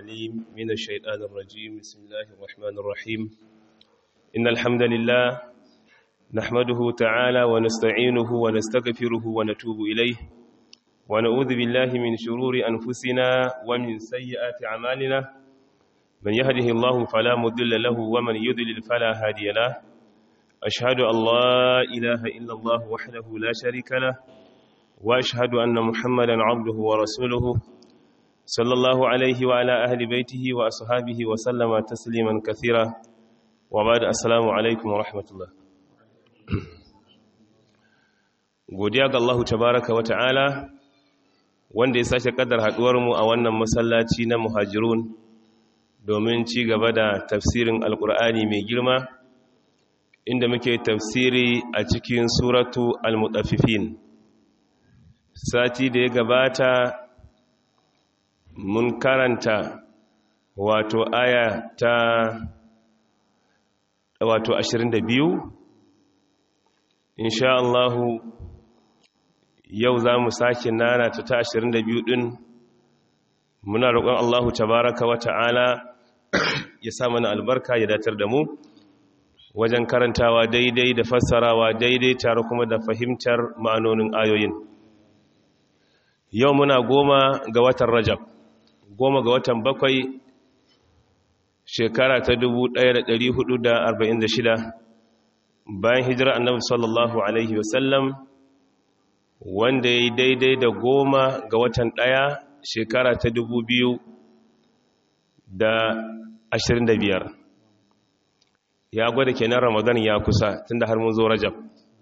العليم من الشيطان الرجيم بسم الله الرحمن الرحيم إن الحمد لله نحمده تعالى ونستعينه ونستغفره ونتوب إليه ونعوذ بالله من شرور أنفسنا ومن سيئات أعمالنا من يهده الله فلا مضل له ومن يضلل فلا هادي له أشهد أن لا إله إلا الله وحده لا شريك له وأشهد أن محمدا عبده ورسوله صلى الله عليه وعلى أهل بيته وأصحابه وسلم تسليما كثيرا وبعد السلام عليكم ورحمة الله godiya ga Allah tabaraka wa ta'ala wanda ya sake kaddar haduwar mu a wannan masallaci na muhajirun domin ci gaba da tafsirin alkur'ani mai girma inda muke tafsiri a cikin suratu al-mutaffifin sati da ya gabata mun karanta wato aya ta wato 22 insha Allahu yau za mu sake nana ta ta 22 din muna roƙon Allahu tabaraka wa ta'ala ya sa mana albarka ya datar da mu wajen karantawa daidai da fassarawa daidai tare kuma da fahimtar ma'anonin ayoyin yau muna goma ga watan rajab goma ga watan bakwai shekara ta 1446 bayan hijira annabi sallallahu alaihi wasallam wanda ya yi daidai da goma ga watan ɗaya shekara ta 2025 ya gwada kenan ramadan ya kusa tunda har mun zo rajab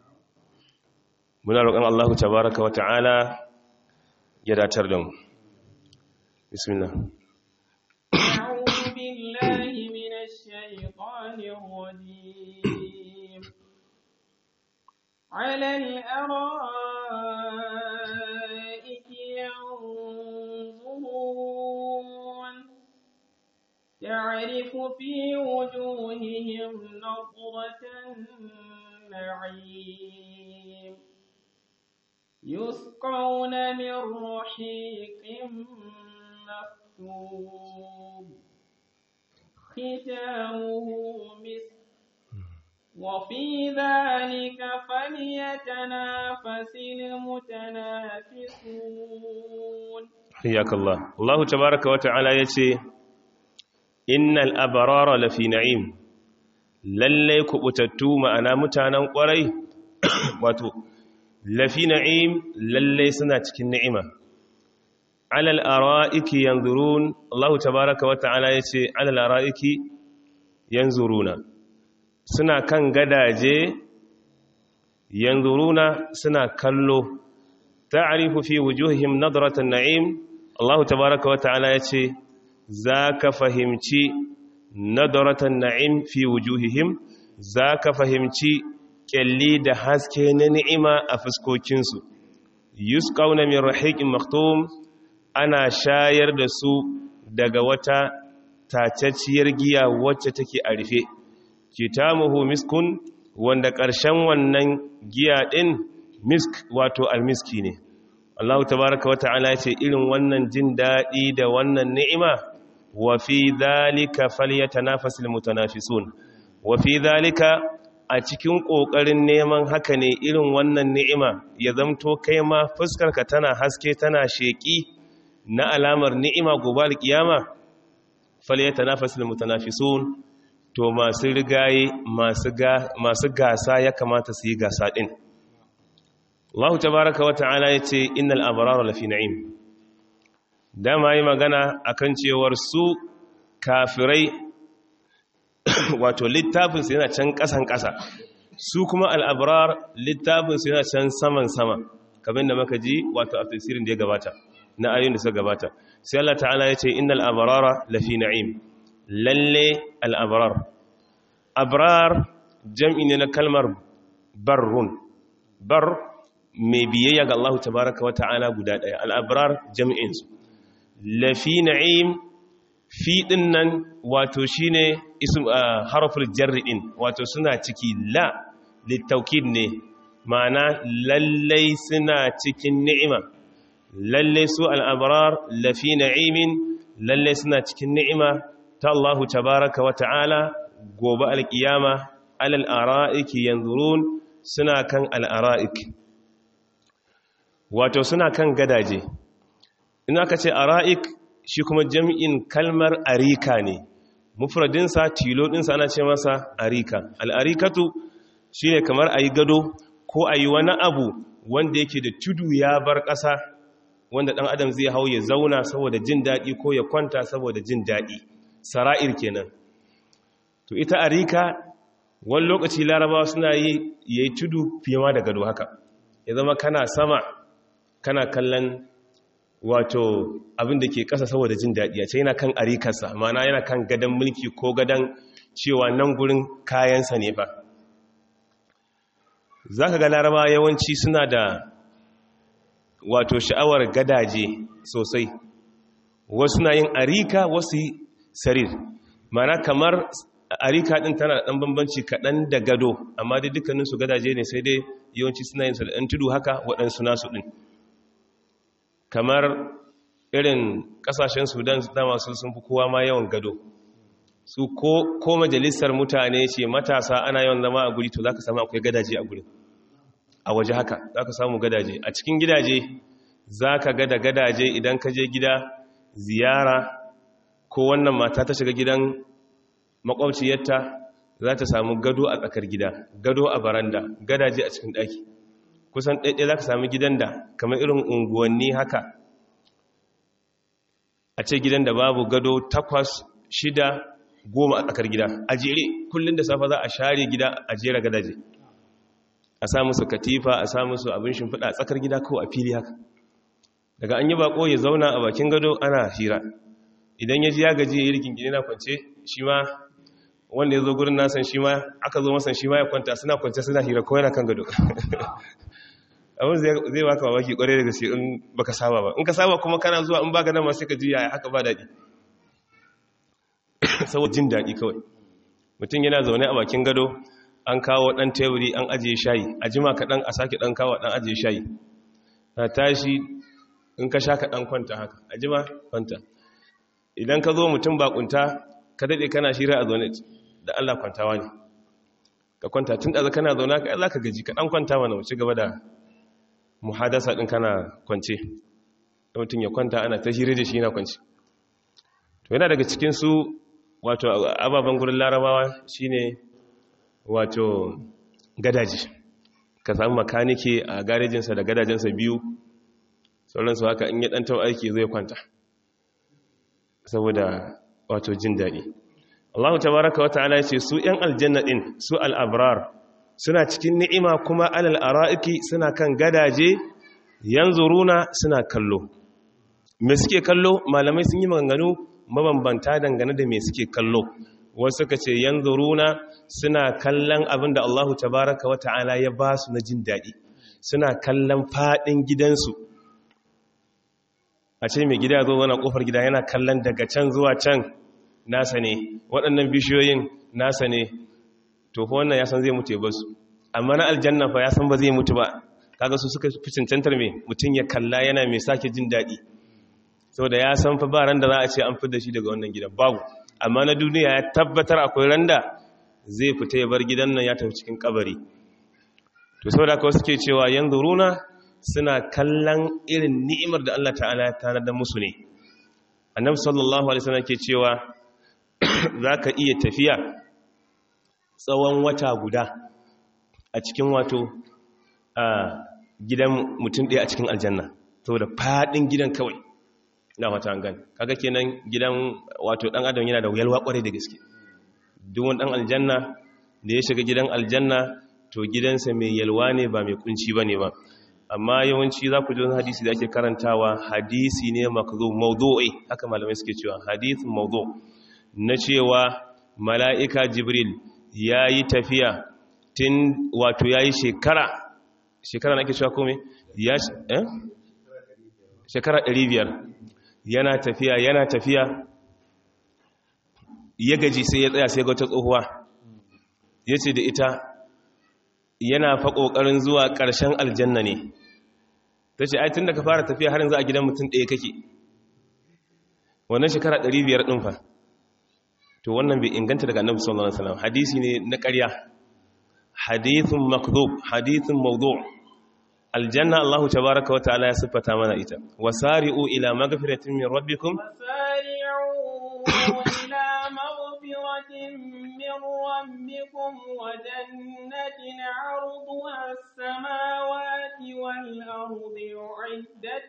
muna roƙon allahu tabaraka wa ta'ala ya datar da mu bismillah أعوذ بالله من الشيطان الرجيم على الأرائك ينظرون تعرف في وجوههم نظرة النعيم يسقون من رحيق مختوم ختامه مسك وفي ذلك فليتنافس المتنافسون حياك الله الله تبارك وتعالى يتي إن الأبرار لفي نعيم lallai kubutattu ma'ana mutanen kwarai wato lafi na'im lallai suna cikin ni'ima alal ara'iki yanzurun Allah tabaraka wa ta'ala yace alal ara'iki yanzuruna suna kan gadaje yanzuruna suna kallo ta'rifu fi wujuhihim nadratan na'im Allah tabaraka wa ta'ala yace zaka fahimci nadratan na'im fi wujuhihim zaka fahimci kyalli da haske na ni'ima a fuskokinsu yusqauna min rahiqin maktum ana shayar da su daga wata tacacciyar giya wacce take a rufe kitamuhu miskun wanda ƙarshen wannan giya ɗin misk wato almiski ne Allah tabaraka wa ta'ala ya ce irin wannan jin daɗi da wannan ni'ima wa fi dhalika falyatanafasul mutanafisun wa fi dhalika a cikin ƙoƙarin neman haka ne irin wannan ni'ima ya zamto kai ma fuskarka tana haske tana sheƙi na alamar ni'ima gobe alkiyama falyata nafasul mutanafisun to masu rigaye masu gasa ya kamata su yi gasa din Allah tabaraka wa ta'ala yace innal abrara lafi na'im dama yi magana akan cewar su kafirai wato littafin su yana can kasan kasa su kuma al-abrar littafin su yana can saman sama kamar da muka ji wato a tafsirin da ya gabata na ayoyin da suka gabata sai Allah ta'ala ya ce innal abrara lafi na'im lalle al abrar abrar jam'i ne na kalmar barrun bar mai biyayya ga Allah tabaraka wa ta'ala guda daya al abrar jam'in su lafi na'im fi din nan wato shine ism harful jarri din wato suna ciki la litaukid ne ma'ana lallai suna cikin ni'ima lalle su al'abrar lafi na'imin lalle suna cikin ni'ima ta Allahu tabaraka wa ta'ala gobe alkiyama alal ara'iki yanzurun suna kan al'ara'ik wato suna kan gadaje in aka ce ara'ik shi kuma jam'in kalmar arika ne mufradinsa tilo ɗinsa ana ce masa arika al'arikatu shi ne kamar a yi gado ko a yi wani abu wanda yake da tudu ya bar ƙasa wanda ɗan adam zai hau ya zauna saboda jin daɗi ko ya kwanta saboda jin daɗi sara'ir kenan to ita arika wani lokaci larabawa suna yi ya yi tudu fiye ma da gado haka ya zama kana sama kana kallon wato abin da ke ƙasa saboda jin daɗi a ce yana kan arikarsa mana yana kan gadon mulki ko gadon cewa nan gurin kayansa ne ba za ka ga laraba yawanci suna da wato sha'awar gadaje sosai wasu na yin arika wasu sarir mana kamar arika ɗin tana da ɗan bambanci kaɗan da gado amma dai dukkaninsu gadaje ne sai dai yawanci suna yin su da ɗan tudu haka waɗansu nasu ɗin kamar irin kasashen sudan dama su sun fi kowa ma yawan gado su ko majalisar mutane ce matasa ana yawan zama a guri to za ka samu akwai gadaje a guri a waje haka za ka samu gadaje a cikin gidaje za ka gada gadaje idan ka je gida ziyara ko wannan mata ta shiga gidan makwabciyarta za ta samu gado a tsakar gida gado a baranda gadaje a cikin ɗaki kusan ɗaiɗai za ka sami gidan da kamar irin unguwanni haka a ce gidan da babu gado takwas shida goma a tsakar gida a jere kullum da safa za a share gida a jera gadaje a sa musu katifa a sa musu abin shimfiɗa a tsakar gida ko a fili haka daga an yi bako ya zauna a bakin gado ana hira idan ya ji ya gaji ya yi rikin gini na kwance shi ma wanda ya zo gurin nasan shi ma aka zo masan shi ma ya kwanta suna kwance suna hira ko yana kan gado abin zai baka mamaki kwarai da gaske in baka saba ba in ka saba kuma kana zuwa in baka nan ma sai ka juya haka ba daɗi saboda jin daɗi kawai mutum yana zaune a bakin gado an kawo ɗan teburi an ajiye shayi a jima kaɗan a sake ɗan kawo ɗan ajiye shayi na tashi in ka sha kaɗan kwanta haka a jima kwanta idan ka zo mutum bakunta ka daɗe kana shira a zaune da allah kwantawa ne ka kwanta tun ɗaza kana zaune ka za ka gaji ka ɗan kwanta mana wuce gaba da muhadasa ɗin kana kwance mutum ya kwanta ana ta shirye da shi yana kwance to yana daga cikin su wato ababen gurin larabawa shine wato gadaji ka samu makanike a garejinsa da gadajensa biyu sauransu haka in ya ɗan taɓa aiki zai kwanta saboda wato jin daɗi Allah tabaraka wa ta'ala ya ce su ‘yan aljanna ɗin su al'abrar suna cikin ni'ima kuma alal ara'iki suna kan gadaje yanzu runa suna kallo me suke kallo malamai sun yi maganganu mabambanta dangane da me suke kallo wasu suka ce yanzu runa suna kallon abin da Allahu tabaraka wa ta'ala ya ba su na jin daɗi suna kallon faɗin gidansu a ce mai gida zo wani ƙofar gida yana kallon daga can zuwa can nasa ne waɗannan bishiyoyin nasa ne to fa wannan ya san zai mutu ya basu amma na aljanna fa ya san ba zai mutu ba kaga su suka fi cancantar me mutum ya kalla yana mai sake jin daɗi saboda ya san fa ba ran da za a ce an fi da shi daga wannan gidan babu amma na duniya ya tabbatar akwai ran da zai fita ya bar gidan nan ya tafi cikin kabari to saboda kawai suke cewa yanzu runa suna kallon irin ni'imar da Allah ta'ala ya tanar da musu ne annabi sallallahu alaihi wasallam ke cewa zaka iya tafiya tsawon wata guda a cikin wato a gidan mutum ɗaya a cikin aljanna saboda faɗin gidan kawai na wata an gani kaga kenan gidan wato ɗan adam yana da yalwa ƙwarai da gaske duk wani ɗan aljanna da ya shiga gidan aljanna to gidansa mai yalwa ne ba mai kunci ba ne ba amma yawanci za ku ji wani hadisi da ake karantawa hadisi ne makazo maudu'i haka malamai suke cewa hadith maudu na cewa mala'ika jibril ya yi tafiya tun wato ya yi shekara shekara na ke cewa kome ya eh? shekara 500 yana tafiya yana tafiya ya gaji sai ya tsaya sai ga wata tsohuwa ya ce da ita yana fa ƙoƙarin zuwa ƙarshen aljanna ne ta ce tun da ka fara tafiya har yanzu a gidan mutum ɗaya kake wannan shekara 500 din fa to wannan bai inganta daga annabi sallallahu alaihi wasallam hadisi ne na ƙarya hadithun makdhub hadithun mawdu' aljanna Allah tabaaraka wa ta'ala ya siffata mana ita wasari'u ila maghfiratin min rabbikum وسارعوا إلى مغفرة من ربكم وجنة عرضها السماوات والأرض أعدت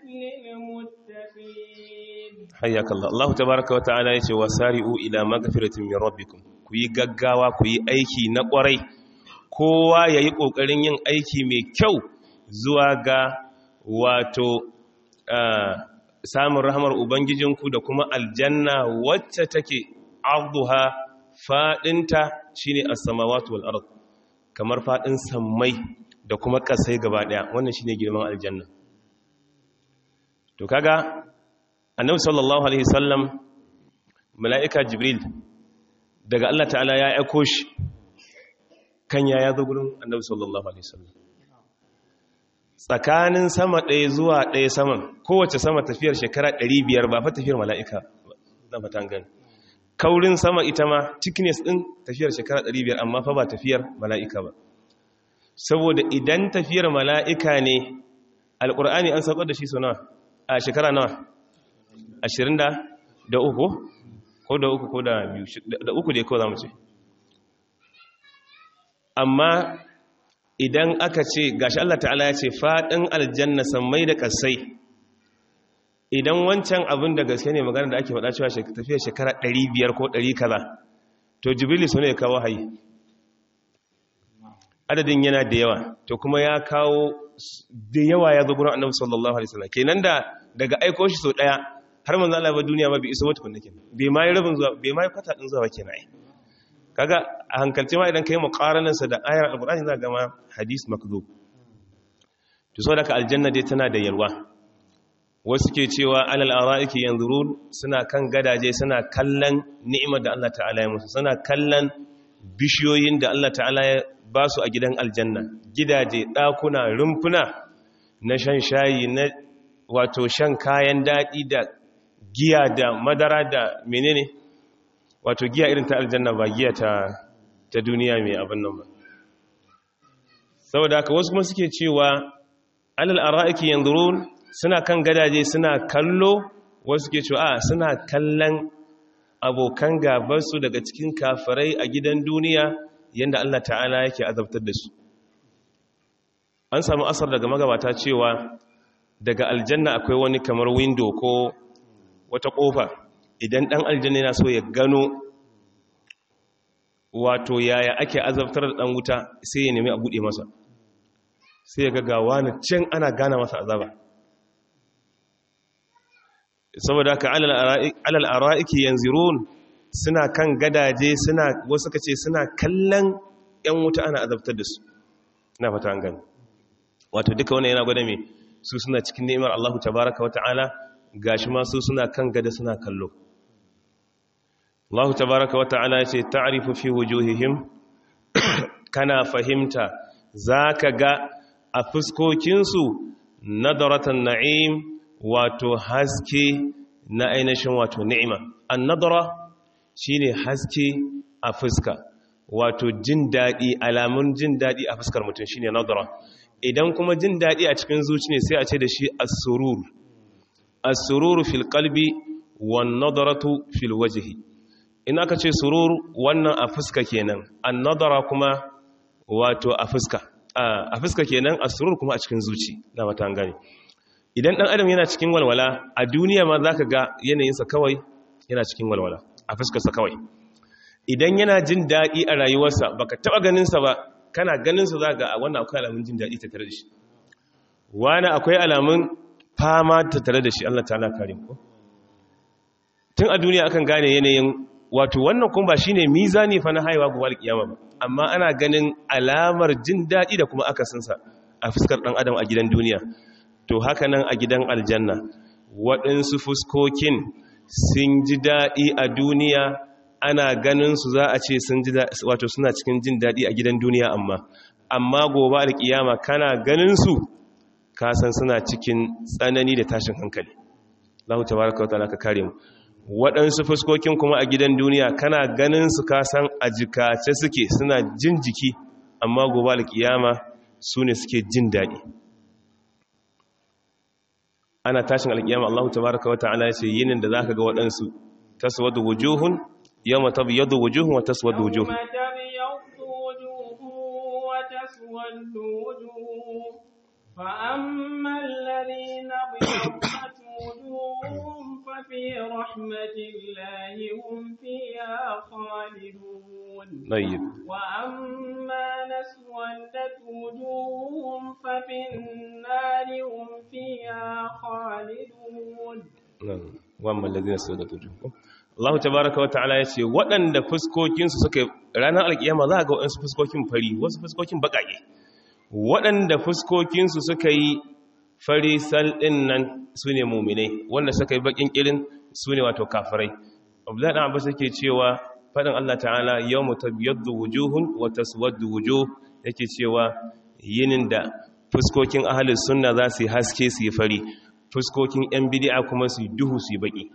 للمتقين حياك الله الله تبارك وتعالى yace wasari'u ila maghfiratin min rabbikum ku yi gaggawa ku yi aiki na kwarai kowa yayi kokarin yin aiki mai kyau zuwa ga wato samun rahamar ubangijinku da kuma aljanna wacce take arduha fadinta shine as-samawati wal ard kamar fadin sammai da kuma kasai gaba daya wannan shine girman aljanna to kaga annabi sallallahu alaihi wasallam mala'ika jibril daga Allah ta'ala ya aiko shi kan ya zo gurin annabi sallallahu alaihi wasallam tsakanin sama ɗaya zuwa ɗaya saman kowace sama tafiyar shekara 500 ba fa tafiyar mala'ika na fatan gani kaurin sama ita ma thickness ɗin tafiyar shekara 500 amma fa ba tafiyar mala'ika ba saboda idan tafiyar mala'ika ne alƙur'ani an saukar da shi so nawa a shekara nawa ashirin da da uku ko da uku ko da biyu da uku dai ko za mu ce amma idan aka ce gashi Allah ta'ala ya ce faɗin aljanna sammai da ƙasai idan wancan abin da gaske ne magana da ake faɗa cewa tafiyar shekara 500 ko 100 kaza to jibril su ne kawo hayi adadin yana da yawa to kuma ya kawo da yawa ya zo gurin annabi sallallahu alaihi wasallam kenan da daga aiko shi so daya har manzo Allah ba duniya ma bai iso wata kunna kenan bai mai rabin zuwa bai mai kwata din zuwa kenan ai kaga a hankalce ma idan kai muqaranan sa da ayar alqur'ani za ga ma hadis makdhub to saboda ka aljanna dai tana da yalwa wasu ke cewa alal ara'iki yanzurun suna kan gadaje suna kallon ni'imar da Allah ta'ala ya musu suna kallon bishiyoyin da Allah ta'ala ya ba su a gidan aljanna gidaje ɗakuna rumfuna na shan shayi na wato shan kayan daɗi da giya da madara da menene wato giya irin ta aljanna ba giya ta ta duniya mai abin nan ba saboda haka wasu kuma suke cewa alal ara'iki yanzurun suna kan gadaje suna kallo wasu ke cewa a suna kallon abokan gabarsu daga cikin kafirai a gidan duniya yadda Allah ta'ala yake azabtar da su an samu asar daga magabata cewa daga aljanna akwai wani kamar window ko wata kofa idan dan aljanna yana so ya gano wato yaya ake azabtar da dan wuta sai ya nemi a bude masa sai ya ga gawa na can ana gana masa azaba saboda haka alal ara'iki yanzurun suna kan gadaje suna wasu kace suna kallon yan wuta ana azabtar da su ina fata an gani wato duka wannan yana gwada me su suna cikin ni'imar Allah tabaaraka wa ta'ala gashi ma su suna kan gada suna kallo Allah tabaaraka wa ta'ala ya ce ta'rifu fi wujuhihim kana fahimta zaka ga a fuskokinsu nadaratan na'im wato haske na ainihin wato ni'ima annadara shine haske a fuska wato jin daɗi alamun jin daɗi a fuskar mutum shine nadara idan kuma jin daɗi a cikin zuci ne sai a ce da shi as-surur as-surur fil qalbi wan nadaratu fil wajhi in aka ce surur wannan a fuska kenan an-nadara kuma wato a fuska a fuska kenan as-surur kuma a cikin zuci na mata gane idan ɗan adam yana cikin walwala a duniya ma za ka ga yanayinsa kawai yana cikin walwala a fuskarsa kawai idan yana jin daɗi a rayuwarsa ba ka taɓa ganinsa ba kana ganinsa za ga wannan akwai alamun jin daɗi tattare da shi wani akwai alamun fama tattare da shi allah ta'ala kare ko tun a duniya akan gane yanayin wato wannan kuma ba shine mizani fa na haihuwa gobe alkiyama ba amma ana ganin alamar jin daɗi da kuma akasinsa a fuskar ɗan adam a gidan duniya to haka nan a gidan aljanna waɗansu fuskokin sun ji daɗi a duniya ana ganin su za a ce sun ji wato suna cikin jin daɗi a gidan duniya amma amma gobe alƙiyama kana ganin su kasan suna cikin tsanani da tashin hankali Allah tabaraka wa ta'ala ka kare mu waɗansu fuskokin kuma a gidan duniya kana ganin su kasan a jikace suke suna jin jiki amma gobe alkiyama su ne suke jin daɗi ana tashin alkiyama Allah tabaraka wa ta'ala ya ce yinin da zaka ga waɗansu taswadu wujuhun yawma tabyadu wujuhun wa taswadu wujuh فأما الذين ابيضت وجوههم ففي رحمة الله هم فيها خالدون طيب وأما نسودت وجوههم ففي النار هم فيها خالدون wamman lazina su da tuju Allah tabaraka wa ta'ala ya ce waɗanda fuskokinsu suka ranar alkiyama za a ga waɗansu fuskokin fari wasu fuskokin baƙaƙe waɗanda fuskokinsu suka yi fari ɗin nan su ne muminai wanda suka yi baƙin ƙirin su ne wato kafirai abdullahi ɗan abbas yake cewa faɗin Allah ta'ala yau mu tabbiyaddu wujuhun wa taswaddu wujuh yake cewa yinin da fuskokin ahalin sunna za su yi haske su yi fari fuskokin ‘yan bidi'a kuma su duhu su baki.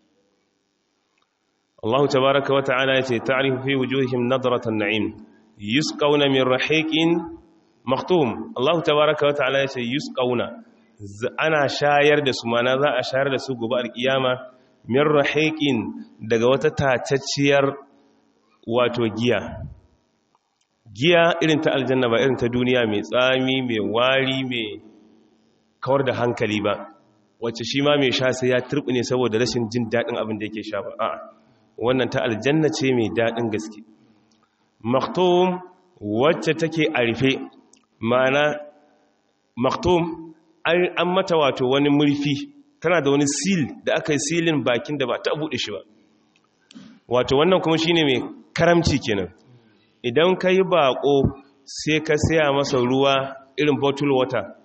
Allah tabaraka wa ta'ala ya ce, ta'arifu fi wujuhim nadratan na'im, yusqauna min rahiqin maktum. Allah tabaraka wa ta'ala ya ce, yusqauna ana shayar da su mana za a shayar da su gobe alkiyama min rahiqin daga wata tatacciyar wato giya. Giya irin ta aljanna ba irin ta duniya mai tsami, mai wari, mai kawar da hankali ba. wacce shi ma mai sha sai ya ne saboda rashin jin daɗin abin da yake sha ba a wannan ta aljanna ce mai daɗin gaske maktum wacce take a rufe mana maktum an mata wato wani murfi tana da wani sil da aka yi silin bakin da ba ta buɗe shi ba wato wannan kuma shine mai karamci kenan idan ka yi baƙo sai ka saya masa ruwa irin bottle water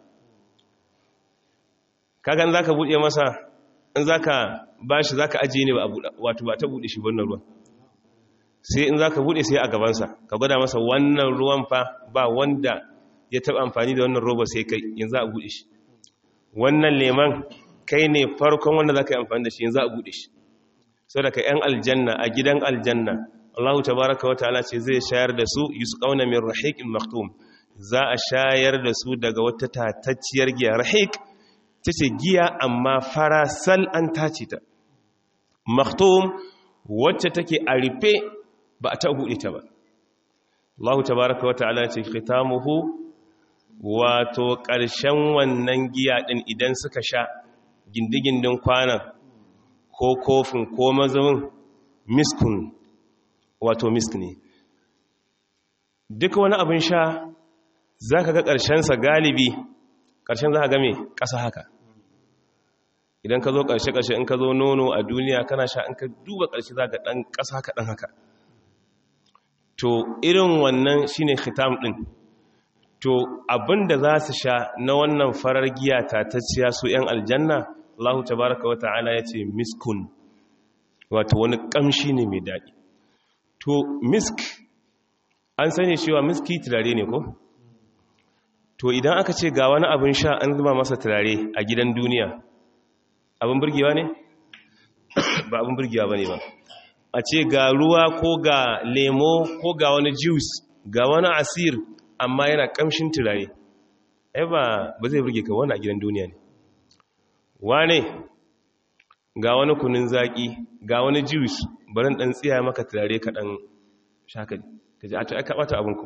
kagan za ka buɗe masa in za ka ba shi za ka ajiye ne wato ba ta buɗe shi wannan ruwan sai in za ka buɗe sai a gabansa ka gwada masa wannan ruwan fa ba wanda ya taɓa amfani da wannan roba sai kai yanzu a buɗe shi wannan leman kai ne farkon wanda za ka yi amfani da shi yanzu a buɗe shi sau da ka ‘yan aljanna a gidan aljanna allahu tabaraka wa ta'ala ce zai shayar da su yi su ƙauna min rahiƙin maktum za a shayar da su daga wata tatacciyar giya rahiƙ ta ce giya amma farasal an tace ta maktum wacce take a rufe ba a ta buɗe ta ba Allah tabaraka wa ta'ala ce khitamuhu wato ƙarshen wannan giya ɗin idan suka sha gindigindin kwanan ko kofin ko mazamin miskun wato misk ne duk wani abin sha za ka ga ƙarshensa galibi ƙarshen za ka game ƙasa haka idan ka zo ƙarshe-ƙarshe in ka zo nono a duniya kana sha in ka duba ƙarshe za ka ɗan ƙasa haka ɗan haka to irin wannan shi ne khitam ɗin to abinda za su sha na wannan farar giya tatacciya su 'yan aljanna Allah tabaraka wa ta'ala ya ce miskun wato wani ƙamshi ne mai daɗi to misk an sani cewa miski turare ne ko? to idan aka ce ga wani abin sha an zuba masa turare a gidan duniya abin burgewa ne? ba abin burgewa ba ne ba a ce ga ruwa ko ga lemo ko ga wani juice ga wani asir amma yana kamshin turare ai ba ba zai burge ka wani a gidan duniya ne wane ga wani kunin zaki ga wani juice barin dan tsiya maka turare kaɗan shaka ka ji a ta aka ɓata abinku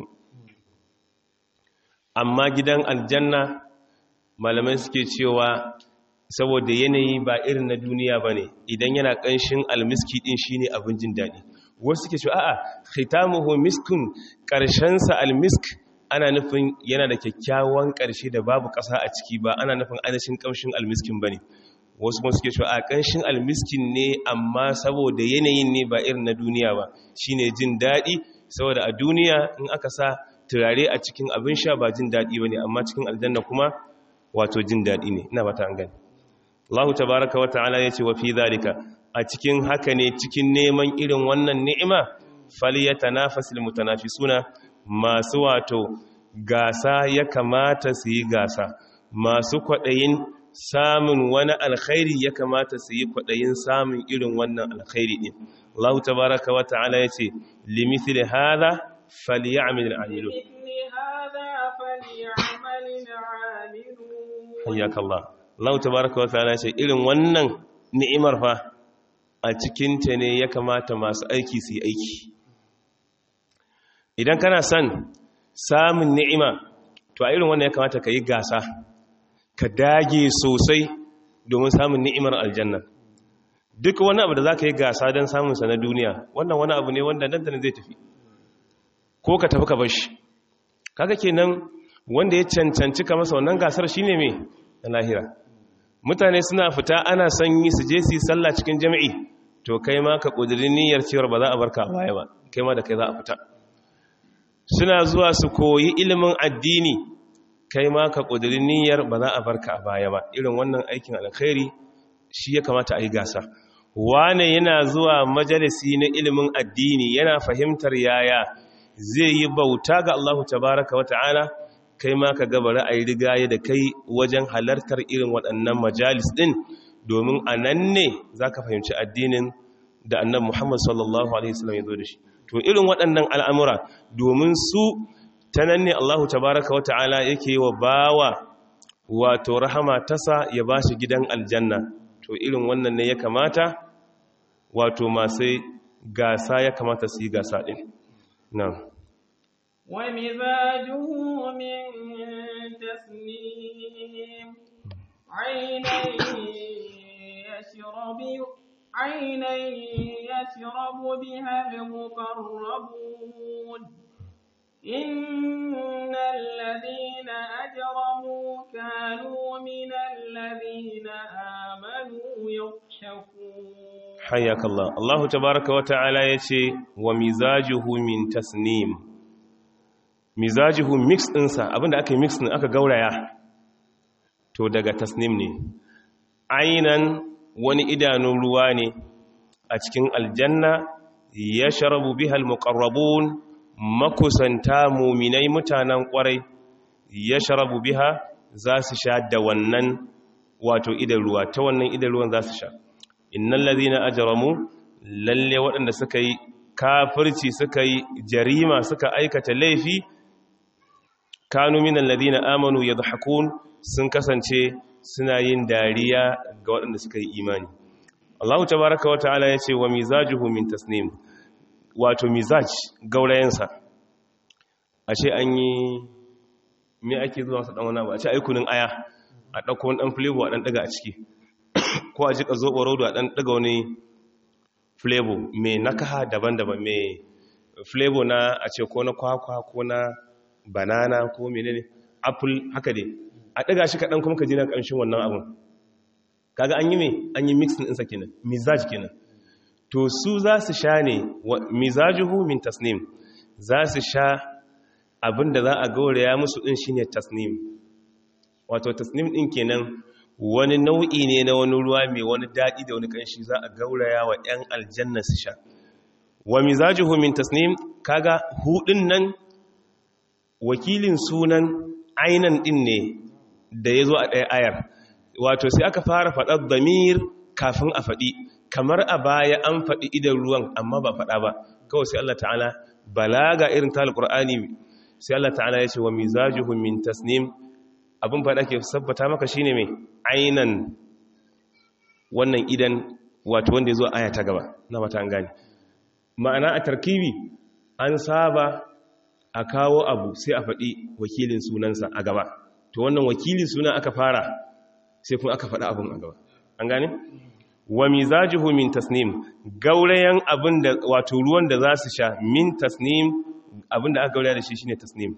amma gidan aljanna malamai suke cewa saboda yanayi ba irin na duniya ba ne idan yana ƙanshin almiski ɗin shi ne abin jin daɗi wasu suke cewa a'a khitamuhu miskun ƙarshensa almisk ana nufin yana da kyakkyawan ƙarshe da babu ƙasa a ciki ba ana nufin anashin ƙamshin almiskin ba ne wasu kuma suke cewa a ƙanshin almiskin ne amma saboda yanayin ne ba irin na duniya ba shine jin daɗi saboda a duniya in aka sa turare a cikin abin sha ba jin daɗi ba ne amma cikin aljanna kuma wato jin daɗi ne ina bata an gani Allah tabaraka wa ta'ala ya ce wa fi zalika a cikin haka ne cikin neman irin wannan ni'ima falyatanafasul mutanafisuna masu wato gasa ya kamata su yi gasa masu kwaɗayin samun wani alkhairi ya kamata su yi kwaɗayin samun irin wannan alkhairi ɗin Allah tabaraka wa ta'ala ya ce limithili hada falyamal al'amilu hayyaka Allah Allah tabaraka wa ta'ala ya ce irin wannan ni'imar fa a cikinta ne ya kamata masu aiki su yi aiki idan kana son samun ni'ima to a irin wannan ya kamata ka yi gasa ka dage sosai domin samun ni'imar aljanna duk wani abu da za ka yi gasa don samunsa na duniya wannan wani abu ne wanda nan zai tafi ko ka tafi ka bar shi kaga kenan wanda ya cancanci ka masa wannan gasar shine me na lahira mutane suna fita ana son yi su je su yi sallah cikin jami'i to kai ma ka ƙudurin niyyar cewar ba za a barka a baya ba kai ma da kai za a fita suna zuwa su koyi ilimin addini kai ma ka ƙudurin niyyar ba za a barka a baya ba irin wannan aikin alkhairi shi ya kamata a yi gasa wane yana zuwa majalisi na ilimin addini yana fahimtar yaya zai yi bauta ga Allah tabaraka wa ta'ala kai ma ka gaba ra'ayi rigaye da kai wajen halartar irin waɗannan majalis ɗin domin a nan ne za ka fahimci addinin da annan Muhammad sallallahu Alaihi wasallam ya zo da shi to irin waɗannan al'amura domin su ta nan ne Allah tabaraka wa ta'ala yake yi wa bawa wato rahama tasa ya ba shi gidan aljanna to irin wannan ne ya kamata wato masu gasa ya kamata su yi gasa ɗin na ومزاجه من تسنيم عينا يشرب عينا يشرب بها المقربون إن الذين أجرموا كانوا من الذين آمنوا يضحكون حياك الله الله تبارك وتعالى يتي ومزاجه من تسنيم مزاجه ميكس ɗinsa abinda aka yi mix ɗin aka gauraya to daga tasnim ne ainan wani idanun ruwa ne a cikin aljanna ya sharabu bihal muqarrabun makusanta muminai mutanen kwarai ya sharabu biha za su sha da wannan wato idan ruwa ta wannan idan ruwan za su sha innal ladhina ajramu lalle waɗanda suka yi kafirci suka yi jarima suka aikata laifi kanu minal ladhina amanu yadhakun sun kasance suna yin dariya ga waɗanda suka yi imani Allah tabaraka wa ta'ala ya ce wa mizajuhu min tasnim wato mizaj gaurayensa a ce an yi me ake zuwa sa dan wani abu a ce aikunin aya a ɗauko wani ɗan flavor a ɗan ɗaga a ciki ko a jika zoɓo rodo a ɗan ɗaga wani flavor mai nakaha daban-daban mai flavor na a ce ko na kwakwa ko na banana ko menene apple haka dai a ɗaga shi kaɗan kuma ka ji na ƙanshin wannan abun kaga an yi mai an yi mixin ɗinsa kenan mizaj kenan to su za su sha ne mizajuhu min tasnim za su sha abinda za a gauraya musu ɗin shine tasnim wato tasnim ɗin kenan wani nau'i ne na wani ruwa mai wani daɗi da wani ƙanshi za a gauraya wa 'yan aljanna su sha wa mizajuhu min tasnim kaga hudin nan wakilin sunan ainan ɗin ne da ya zo a ɗaya ayar wato sai aka fara faɗar damir kafin a faɗi kamar a baya an faɗi idan ruwan amma ba faɗa ba kawai sai Allah ta'ala balaga irin ta alƙur'ani sai Allah ta'ala ya ce wa mizajuhu min tasnim abin faɗa ke sabbata maka shine mai ainan wannan idan wato wanda ya zo aya ta gaba na mata an gane ma'ana a tarkibi an saba a kawo abu sai a faɗi wakilin sunansa a gaba to wannan wakilin suna aka fara sai kuma aka faɗi abin a gaba an gane wa mizajuhu min tasnim gaurayen abin da wato ruwan da za su sha min tasnim abin da aka gauraya da shi shine tasnim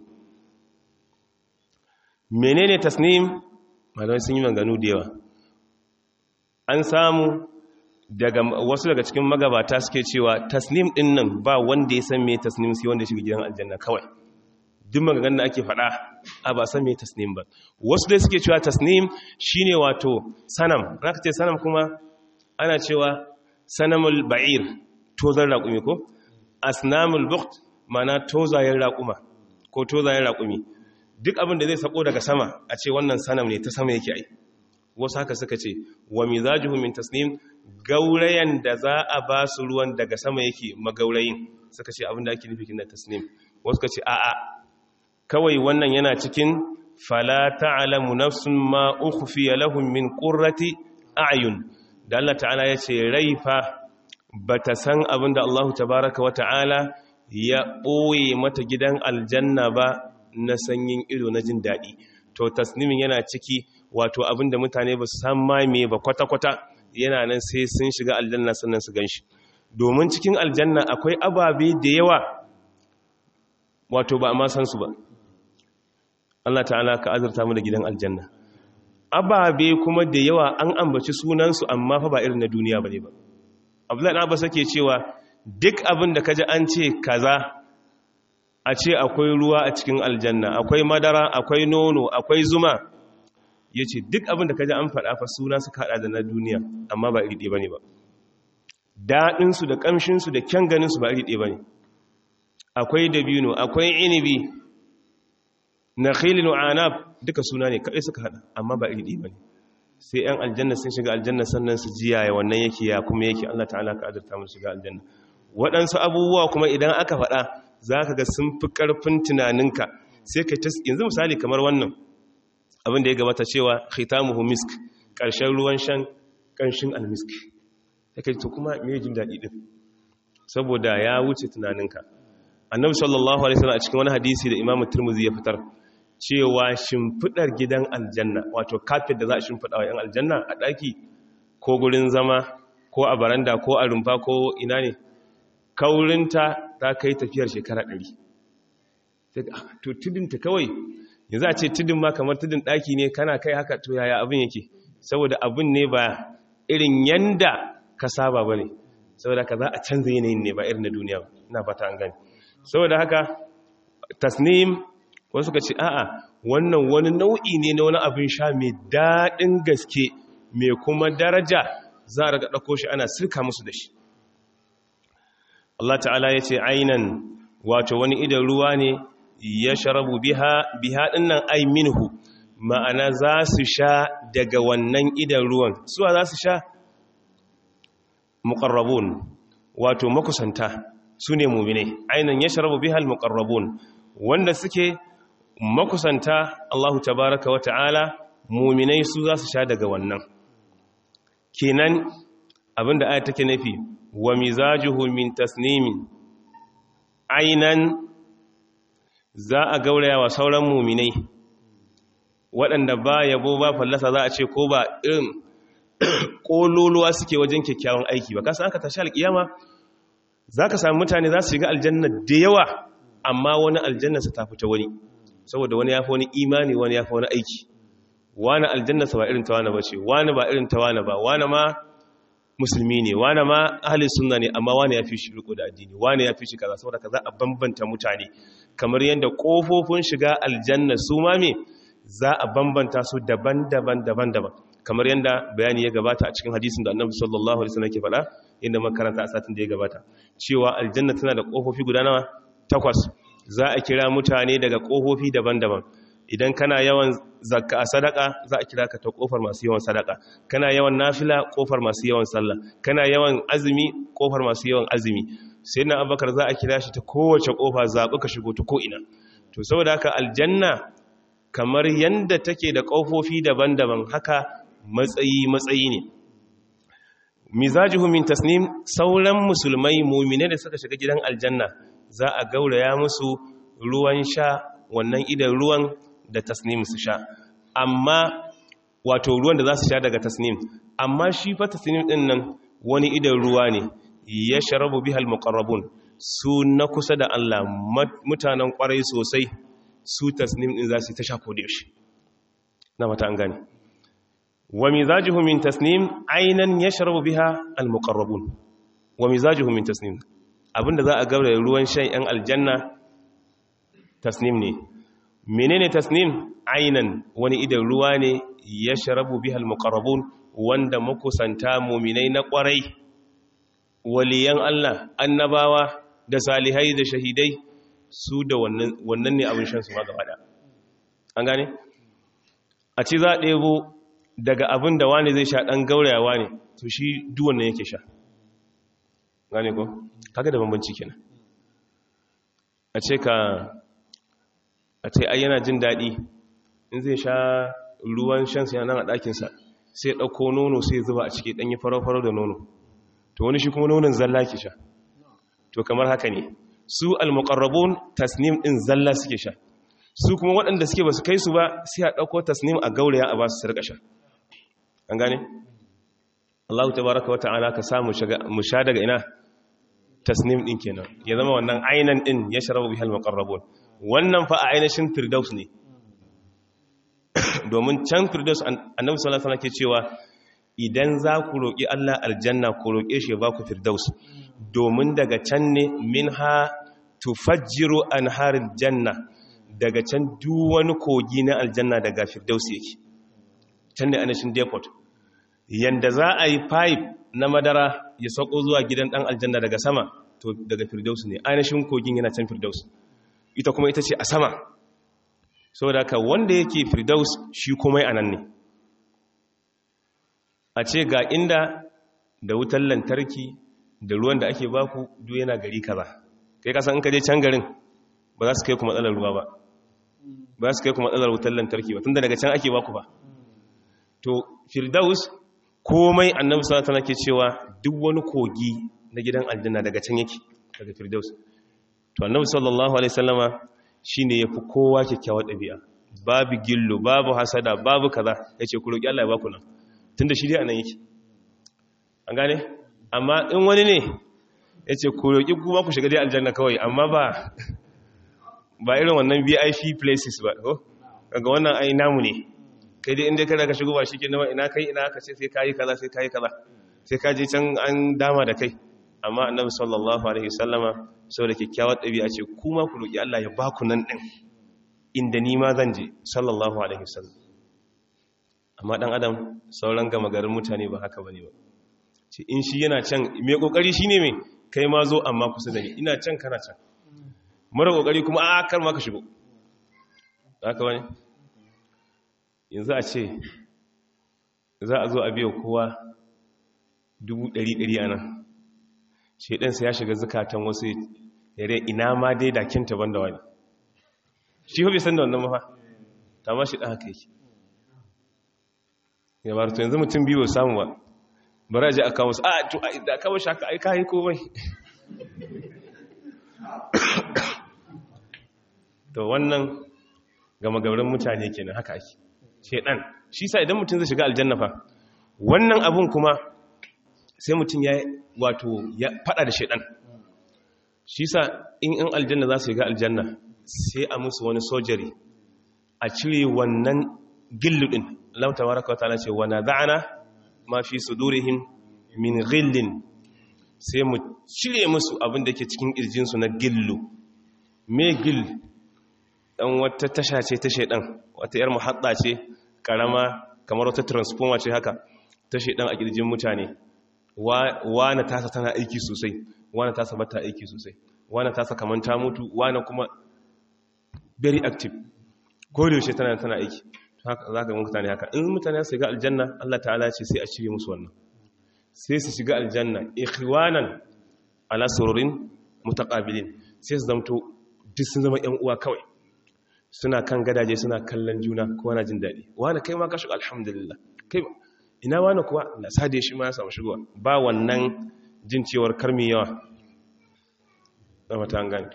menene tasnim malamai sun yi maganu da yawa an samu daga wasu daga cikin magabata suke cewa tasnim din nan ba wanda ya san me tasnim sai wanda shiga gidan aljanna kawai duk magagan da ake faɗa a ba san me tasnim ba wasu dai suke cewa tasnim shine wato sanam zaka ce sanam kuma ana cewa sanamul ba'ir tozar raƙumi ko asnamul bukht mana tozayen raƙuma ko tozayen raƙumi duk abin da zai sako daga sama a ce wannan sanam ne ta sama yake ai wasu haka suka ce wa mizajuhu min tasnim gaurayen da za a ba su ruwan daga sama yake magaurayin suka ce abinda ake nufi na tasnim wasu ka ce a'a kawai wannan yana cikin fala ta'lamu nafsun ma ukhfiya lahum min qurrati a'yun da Allah ta'ala ya ce rai fa bata san abinda Allah tabaaraka wa ta'ala ya ɓoye mata gidan aljanna ba na sanyin ido na jin daɗi to tasnimin yana ciki wato abinda mutane ba su san ma me ba kwata-kwata yana nan sai sun shiga aljanna sannan su ganshi domin cikin aljanna akwai ababe da yawa wato ba a ma san su ba Allah ta'ala ka azurta mu da gidan aljanna ababe kuma da yawa an ambaci sunansu amma fa ba irin na duniya bane ba Abdullahi na Abbas yake cewa duk abin da kaji an ce kaza a ce akwai ruwa a cikin aljanna akwai madara akwai nono akwai zuma ya ce duk abin da kaji an faɗa fa suna su kaɗa da na duniya amma ba iri ɗaya ba ne ba daɗinsu da ƙamshinsu da kyan ganinsu ba iri ɗaya ba ne akwai dabino akwai inibi na khilin anab duka suna ne kaɗai suka haɗa amma ba iri ɗaya ba ne sai 'yan aljanna sun shiga aljanna sannan su jiya ya wannan yake ya kuma yake allah ta'ala ka azurta mu shiga aljanna waɗansu abubuwa kuma idan aka faɗa za ka ga sun fi ƙarfin tunaninka sai ka ta yanzu misali kamar wannan abin da ya gabata cewa khitamuhu misk ƙarshen ruwan shan ƙanshin almisk ya kai to kuma me jin daɗi ɗin saboda ya wuce tunaninka annabi sallallahu alaihi wasallam a cikin wani hadisi da imamu turmuzi ya fitar cewa shimfiɗar gidan aljanna wato kafet da za a shimfiɗa wa 'yan aljanna a ɗaki ko gurin zama ko a baranda ko a rumfa ko ina ne kaurinta ta kai tafiyar shekara ɗari to tudinta kawai yanzu a ce tudin ma kamar tudin ɗaki ne kana kai haka to yaya abin yake saboda abin ne ba irin yanda ka saba ba ne saboda ka za a canza yanayin ne ba irin na duniya na fata an gani saboda haka tasnim wasu ka ce a'a wannan wani nau'i ne na wani abin sha mai daɗin gaske mai kuma daraja za a raga ɗauko shi ana sirka musu da shi Allah ta'ala ya ce ainan wato wani idan ruwa ne ya sharabu biha biha dinnan ai minhu ma'ana za su sha daga wannan idan ruwan suwa za su sha muqarrabun wato makusanta su ne mu'mine ainan ya sharabu biha al-muqarrabun wanda suke makusanta Allah tabaraka wa ta'ala mu'minai su za su sha daga wannan kenan abinda aya take nufi wa mizajuhu min tasnimin ainan za a gauraya wa sauran muminai waɗanda ba yabo ba fallasa za a ce ko ba irin ƙololuwa suke wajen kyakkyawan aiki ba kasan aka tashi alƙiyama za ka sami mutane za su shiga aljanna da yawa amma wani aljanna su tafi ta wani saboda wani ya fi wani imani wani ya fi wani aiki wani aljanna sa ba irin ta wani ba ce wani ba irin ta wani ba wani ma musulmi ne wane ma ahli sunna ne amma wane ya fi shi riko da addini wane ya fi shi kaza saboda kaza a bambanta mutane kamar yadda kofofin shiga aljanna su ma me za a bambanta su daban-daban daban-daban kamar yadda bayani ya gabata a cikin hadisin da annabi sallallahu alaihi wasallam ke faɗa inda makaranta a satin da ya gabata cewa aljanna tana da kofofi guda nawa takwas za a kira mutane daga kofofi daban-daban idan kana yawan zakka a sadaka za a kira ka ta kofar masu yawan sadaka kana yawan nafila kofar masu yawan sallah kana yawan azumi kofar masu yawan azumi sai na abakar za a kira shi ta kowace kofa zaɓi ka shigo ta ko'ina to saboda haka aljanna kamar yanda take da kofofi daban-daban haka matsayi matsayi ne mizajuhu min tasnim sauran musulmai mumine da suka shiga gidan aljanna za a gauraya musu ruwan sha wannan idan ruwan da tasnim su sha amma wato ruwan da za su sha daga tasnim amma shi fa tasnim din nan wani idan ruwa ne ya sharabu bihal muqarrabun su na kusa da Allah mutanen kwarai sosai su tasnim din za su ta sha kodi shi na mata an gane wa mizajuhu min tasnim aynan yashrabu biha al muqarrabun wa mizajuhu min tasnim abinda za a gaura ruwan shan yan aljanna tasnim ne menene tasnim ainan wani idan ruwa ne ya sharabu bihal muqarrabun wanda makusanta muminai na kwarai waliyan Allah annabawa da salihai da shahidai su da wannan ne abin shan su ma gaba da an gane a ci za a ɗebo daga abin da wani zai sha ɗan gaurayawa ne to shi duwan nan yake sha gane ko kaga da bambanci kenan a ce ka a ce ai yana jin daɗi in zai sha ruwan shansa yana nan a ɗakinsa sai ɗauko nono sai zuba a ciki ɗanyi farau-farau da nono to wani shi kuma nonon zalla ke sha to kamar haka ne su al-muqarrabun tasnim ɗin zalla suke sha su kuma waɗanda suke ba su kai su ba sai a ɗauko tasnim a gauraya a ba su sarƙa sha an gane Allah tabaraka wata'ala ka samu mu sha daga ina tasnim ɗin kenan ya zama wannan ainan ɗin ya sharabu bihal muqarrabun wannan fa a ainihin firdaus ne domin can firdaus annabi sallallahu alaihi ke cewa idan za ku roƙi Allah aljanna ku roƙe shi ba ku firdaus domin daga can ne minha tufajjiru anharil janna daga can duk wani kogi na aljanna daga firdaus yake can ne ainihin depot yanda za a yi pipe na madara ya sauko zuwa gidan dan aljanna daga sama to daga firdaus ne ainihin kogin yana can firdaus ita kuma ita ce a sama saboda ka wanda yake firdaus shi kuma a nan ne a ce ga inda da wutar lantarki da ruwan da ake baku duk yana gari kaza kai kasan in ka je can garin ba za su kai ku matsalar ruwa ba ba za su kai ku matsalar wutar lantarki ba tunda daga can ake baku ba to firdaus komai annabi sallallahu alaihi ke cewa duk wani kogi na gidan aljanna daga can yake daga firdaus to annabi sallallahu alaihi wasallama shine yafi kowa kyakkyawar dabi'a babu gillo babu hasada babu kaza yace ku roki Allah ya baku nan tunda shi dai anan yake an gane amma in wani ne yace ku roki kuma ku shiga dai aljanna kawai amma ba ba irin wannan VIP places ba ko kaga wannan ai namu ne kai dai inda kada ka shigo ba shike nawa ina kai ina ka ce sai kai kaza sai kai kaza sai ka je can an dama da kai amma annabi sallallahu alaihi wasallama saboda kyakkyawar ɗabi'a ce kuma ku roki Allah ya baku nan din inda ni ma zan je sallallahu alaihi wasallam amma dan adam sauran gama garin mutane ba haka bane ba ce in shi yana can me kokari shine me kai ma zo amma kusa da ni ina can kana can mara kokari kuma a kar ma ka shigo haka bane yanzu a ce za a zo a biya kowa dubu ɗari ɗari a nan shaidansa ya shiga zukatan wasu yare ina ma dai dakinta ban da wani shi hobi san da wannan mafa ta ma shi ɗan haka yake ya ba to yanzu mutum biyu samu ba bari a ji a kawo su a to da kawo shi haka aika yi komai to wannan gama gauran mutane kenan haka ake shedan shi sa idan mutum zai shiga aljanna fa wannan abun kuma sai mutum ya wato ya fada da shedan shi sa in in aljanna za su shiga aljanna sai a musu wani sojari a cire wannan gilludin Allah tabaraka wataala ce wa nada'ana ma fi sudurihim min ghillin sai mu cire musu abin da ke cikin kirjin su na gillu me gill dan wata tasha ce ta shedan wata yar muhadda ce karama kamar wata transformer ce haka ta shedan a kirjin mutane wana tasa tana aiki sosai wana tasa bata aiki sosai wana tasa kaman ta mutu wana kuma very active ko da yaushe tana tana aiki haka zaka ga mutane haka in mutane su ga aljanna Allah ta'ala ce sai a cire musu wannan sai su shiga aljanna ikhwanan ala sururin mutaqabilin sai su zamto duk sun zama ƴan uwa kawai suna kan gadaje suna kallon juna kowa na jin daɗi wani kai ma ka shiga alhamdulillah kai ina wani kuwa na sade shi ma ya samu shigowa ba wannan jin cewar karmi yawa na mata gani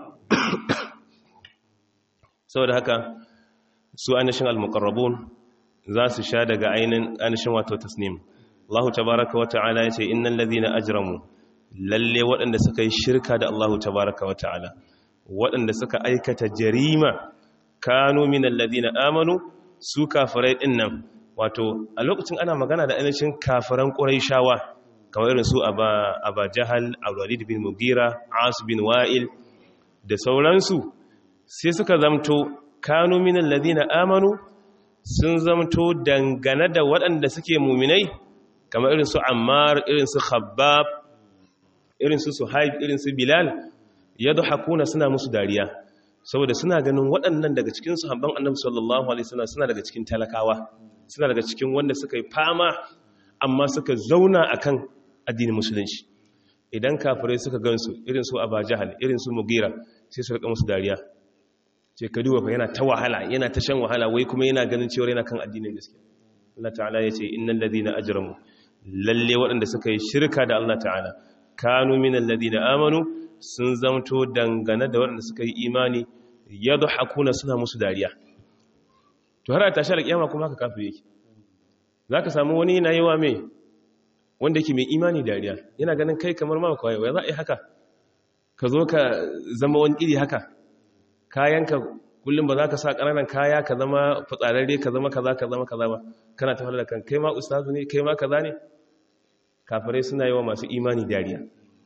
saboda haka su anishin al-muqarrabun za su sha daga ainihin anishin wato tasnim Allah tabaraka wa ta'ala ya ce innal ladhina ajramu lalle waɗanda suka yi shirka da Allah tabaraka wa ta'ala waɗanda suka aikata jarima kanu minal ladina amanu su kafirai din nan wato a lokacin ana magana da ainihin kafiran quraishawa kamar irin su aba aba jahal al-walid bin mugira as bin wa'il da sauransu sai suka zamto kanu minal ladina amanu sun zamto dangane da waɗanda suke muminai kamar irin su ammar irin su khabbab irin su suhaib irin su bilal yadhakuna suna musu dariya saboda suna ganin waɗannan daga cikin sahabban annabi sallallahu alaihi wasallam suna daga cikin talakawa suna daga cikin wanda suka yi fama amma suka zauna akan addinin musulunci idan kafirai suka gansu irin su Aba Jahal irin su Mugira sai su rika musu dariya ce ka duba fa yana ta wahala yana ta shan wahala wai kuma yana ganin cewa yana kan addinin gaskiya Allah ta'ala ya ce innal ladina ajramu lalle waɗanda suka yi shirka da Allah ta'ala kanu minal ladina amanu sun zamto dangane da waɗanda suka yi imani yadhakuna suna musu dariya to har a tashi alƙiyama kuma haka kafir yake zaka samu wani yana yi wa me wanda yake mai imani dariya yana ganin kai kamar ma kawai wai za a yi haka ka zo ka zama wani iri haka kayanka kullum ba za ka sa ƙananan kaya ka zama fitsararre ka zama kaza ka zama kaza ba kana ta da kan kai ma ustazu ne kai ma kaza ne kafirai suna yi wa masu imani dariya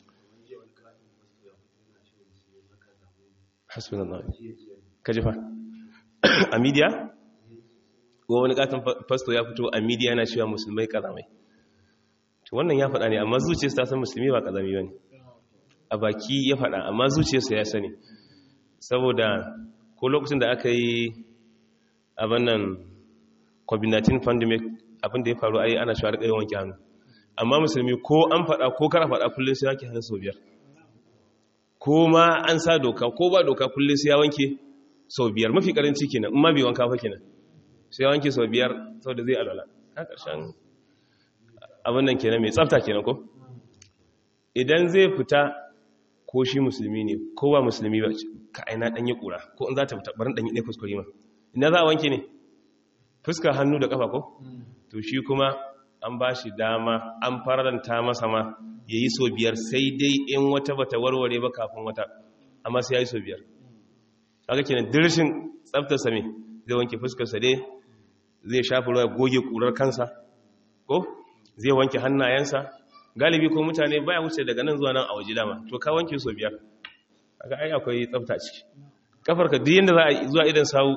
hasbunallah ka ji fa a media ko wani katon fasto ya fito a media yana cewa musulmai kazamai to wannan ya faɗa ne amma zuciyarsa ta san musulmi ba kazami bane a baki ya faɗa amma zuciyarsa ya sani saboda ko lokacin da aka yi abin nan covid-19 pandemic abin da ya faru ai ana shawar ƙayyar wanke hannu amma musulmi ko an faɗa ko kara faɗa kullum sai wanke hannu sau biyar ko ma an sa doka ko ba doka kullum sai ya wanke sau biyar mafi ƙaranci kenan in ma bai wanka fa kenan sai ya wanke sau biyar sau da zai alwala a ƙarshen abin nan kenan mai tsafta kenan ko idan zai fita ko shi musulmi ne ko ba musulmi ba ka aina dan yi kura ko in za ta fita barin dan yi ɗaya kuskure ma ina za a wanke ne fuska hannu da kafa ko to shi kuma an ba shi dama an faranta masa ma ya yi so biyar sai dai in wata bata warware ba kafin wata amma sai ya yi so biyar haka kenan dirshin tsaftarsa me zai wanke fuskarsa dai zai shafi ruwa goge kurar kansa ko zai wanke hannayensa galibi ko mutane baya wuce daga nan zuwa nan a waje dama to ka wanke so biyar kaga ai akwai tsafta ciki kafarka duk yanda za a zuwa idan sawu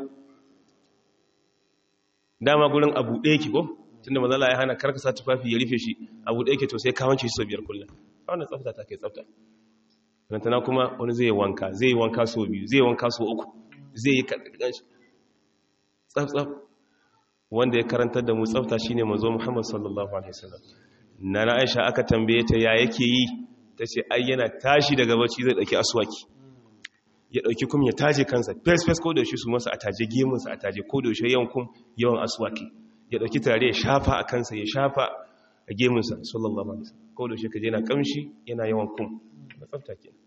dama gurin abu ɗaya ki ko tunda mazala ya hana karka sa tufafi ya rufe shi abu ɗaya ki to sai ka wanke shi so biyar kullum wannan tsafta ta kai tsafta rantana kuma wani zai wanka zai yi wanka so biyu zai wanka so uku zai yi karkar shi tsaf tsaf wanda ya karantar da mu tsafta shine manzo Muhammad sallallahu alaihi wasallam na Aisha aka tambaye ta ya yake yi tace ai yana tashi daga bacci zai dauki aswaki ya dauki kum ya taje kansa fes fes ko da shi su masa ataje gemun sa ataje ko da shi yawan kum yawan aswaki ya dauki tare ya shafa a kansa ya shafa a gemun sa sallallahu alaihi wasallam ko da shi kaje yana kamshi yana yawan kum da tsafta kenan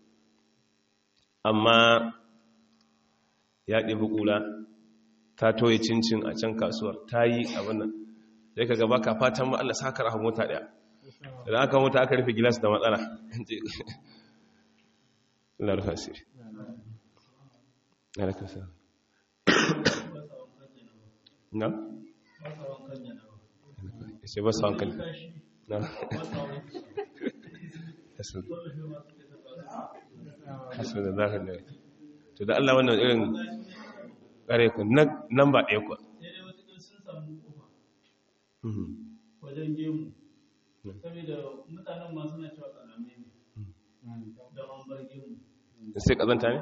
amma ya ɗebi kula ta toye cincin a can kasuwar ta yi abin nan sai ka gaba ka fatan ma Allah saka rahon mota daya idan aka mota aka rufe gilas da matsala Allah rufa sirri alaikum salam na sai ba su hankali na hasu da zafin da to da Allah wannan irin kare ku nan ba ɗaya kuwa wajen gemu saboda mutanen masu na cewa ƙarame ne da an bar gemu da sai ƙazanta ne?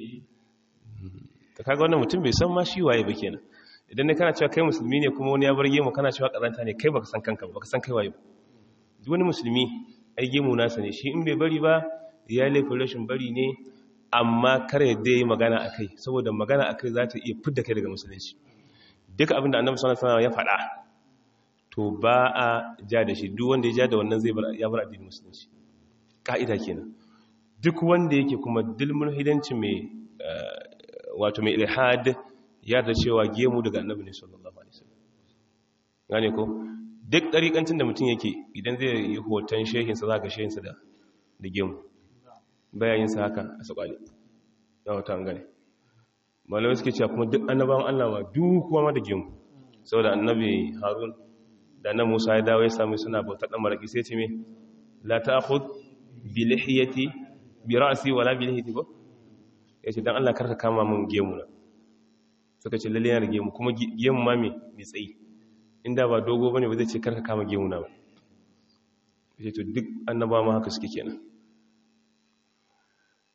ta kaga wannan mutum bai san ma shi waye ba kenan idan ne kana cewa kai musulmi ne kuma wani ya bar gemu kana cewa ƙazanta ne kai baka san kanka baka san kai waye ba duk wani musulmi ai gemu nasa ne shi in bai bari ba ya laifin rashin bari ne amma kar yadda yi magana a kai saboda magana a kai za ta iya fidda kai daga musulunci duka abin da annabi sallallahu alaihi ya faɗa to ba a ja da shi duk wanda ya ja da wannan zai ya bar addinin musulunci ka'ida kenan duk wanda yake kuma dilmul hidanci mai wato mai ilhad ya da cewa gemu daga annabi ne sallallahu alaihi wasallam gane ko duk ɗariƙancin da mutum yake idan zai yi hoton shehinsa za ka shehinsa da gemu bayayinsa haka a sakwale na wata an gane malamai suke cewa kuma duk annabawan Allah ma duk kuma ma da gemu saboda annabi harun da nan musa ya dawo ya sami suna bauta ɗan maraƙi sai ce me la ta akhud bi lihiyati bi ra'si wala bi lihiyati ba yace dan Allah karka kama mun gemu na suka ce lalle yana da gemu kuma gemu ma me mai tsayi inda ba dogo bane ba zai ce karka kama gemu na ba yace to duk annabawa ma haka suke kenan to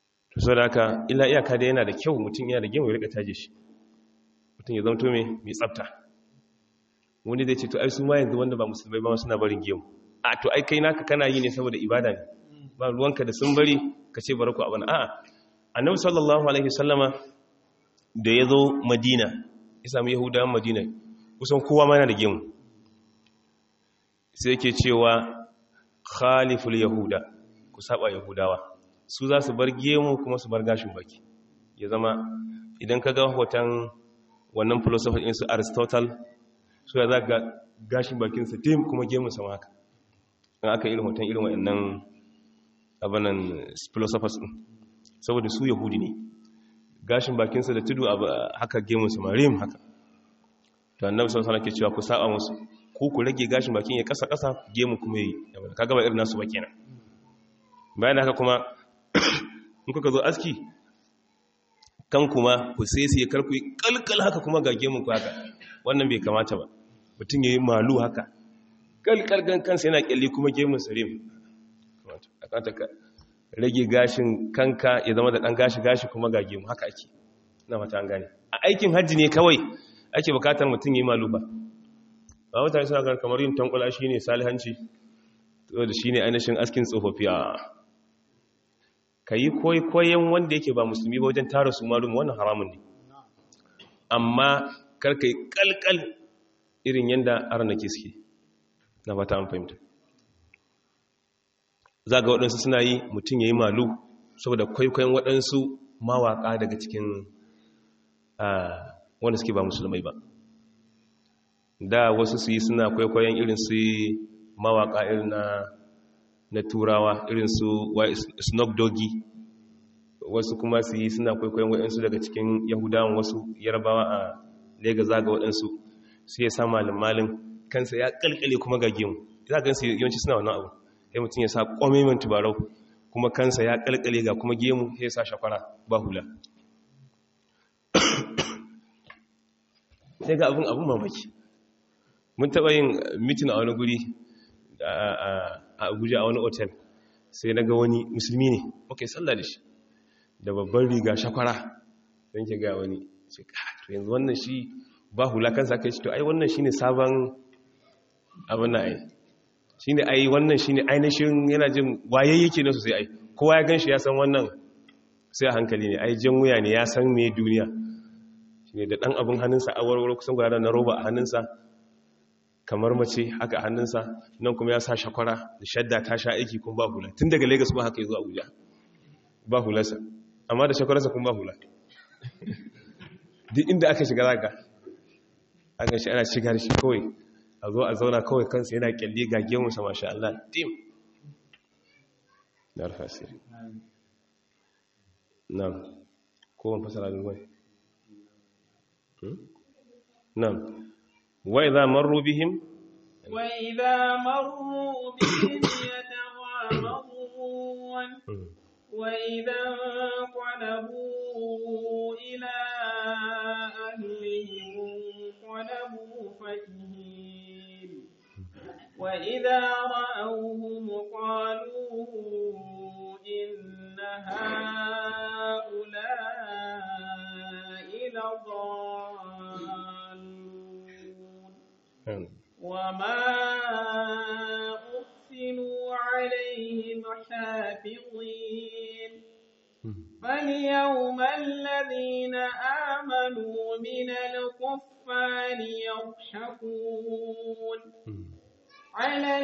so da haka illa iyaka da yana da kyau mutum yana da gemu ya rika taje shi mutum ya zamto mai mai tsafta wani zai ce to ai su ma yanzu wanda ba musulmai ba suna barin gemu a to ai kai naka kana yi ne saboda ibada ne ba ruwanka da sun bari ka ce bari ku abana a'a annabi sallallahu alaihi wasallama da ya zo madina ya samu yahudawan madina kusan kowa ma yana da gemu sai yake cewa khaliful yahuda ku saba yahudawa su za su bar gemu kuma su bar gashin baki ya zama idan ka ga hoton wannan philosopher din su aristotle su ya za ga gashin bakinsa tim kuma gemun sama haka in aka irin hoton irin waɗannan abanan philosophers din saboda su yahudi ne gashin bakinsa da tudu haka gemun sama rim haka to annabi sallallahu alaihi wasallam ke cewa ku saba musu ko ku rage gashin bakin ya kasa kasa gemu kuma yi kaga ba irin nasu ba kenan bayan haka kuma in kuka zo aski kan kuma ku sai sai karku kalkal haka kuma ga gemun ku haka wannan bai kamata ba mutum yayi malu haka kalkal gan kansa yana kyalli kuma gemun sarim kamata ka rage gashin kanka ya zama da dan gashi gashi kuma ga gemu haka ake ina fata an gane a aikin hajji ne kawai ake bukatar mutum yayi malu ba ba mutane suna ganin kamar yin tankula shi ne salihanci da shi ne ainihin askin tsofaffi a ka yi koyon wanda yake ba musulmi ba wajen tara su malum wannan haramun ne amma karka yi kalkal irin yadda arna ke suke na fata an fahimta za ga waɗansu suna yi mutum ya yi malu saboda kwaikwayon waɗansu mawaƙa daga cikin wanda suke ba musulmai ba da wasu su yi suna kwaikwayon irin su mawaka irin na na turawa irin su snoop doggy wasu kuma su yi suna kwaikwayon waɗansu daga cikin yahudawan wasu yarbawa a lega zaga waɗansu su ya sa malin kansa ya kalkale kuma ga gemu za ga su yawanci suna wannan abu ya mutum ya sa ƙwamimin tubarau kuma kansa ya kalkale ga kuma gemu ya sa shakwara ba hula sai ga abin abin mamaki mun taɓa yin mitin a wani guri a abuja a wani otel sai na ga wani musulmi ne ok sallah da shi da babban riga shakwara don ke ga wani ce to yanzu wannan shi ba hula kansa kai shi to ai wannan shi ne sabon abin na ai shi ne ai wannan shi ne ainihin yana jin waye yake na sosai ai kowa ya gan shi ya san wannan sai a hankali ne ai jan wuya ne ya san me duniya shi ne da ɗan abin hannunsa a warware kusan gwada na roba a hannunsa kamar mace haka a hannunsa nan kuma ya sa shakwara da shadda ta sha aiki kuma ba hula tun daga lagos ba haka ya zo abuja ba hularsa amma da shakwararsa kuma ba hula duk inda aka shiga zaka aka shi ana shigar shi kawai a zo a zauna kawai kansa yana kyalle ga gemunsa masha Allah dim da alfasiri nan kowane fasara da ruwai nan وإذا مروا بهم وإذا مروا بهم يتغامضون وإذا انقلبوا إلى أهلهم انقلبوا فكهين وإذا رأوهم قالوا إن هؤلاء لضالون وما أرسلوا عليهم حافظين فاليوم الذين آمنوا من الكفار يضحكون على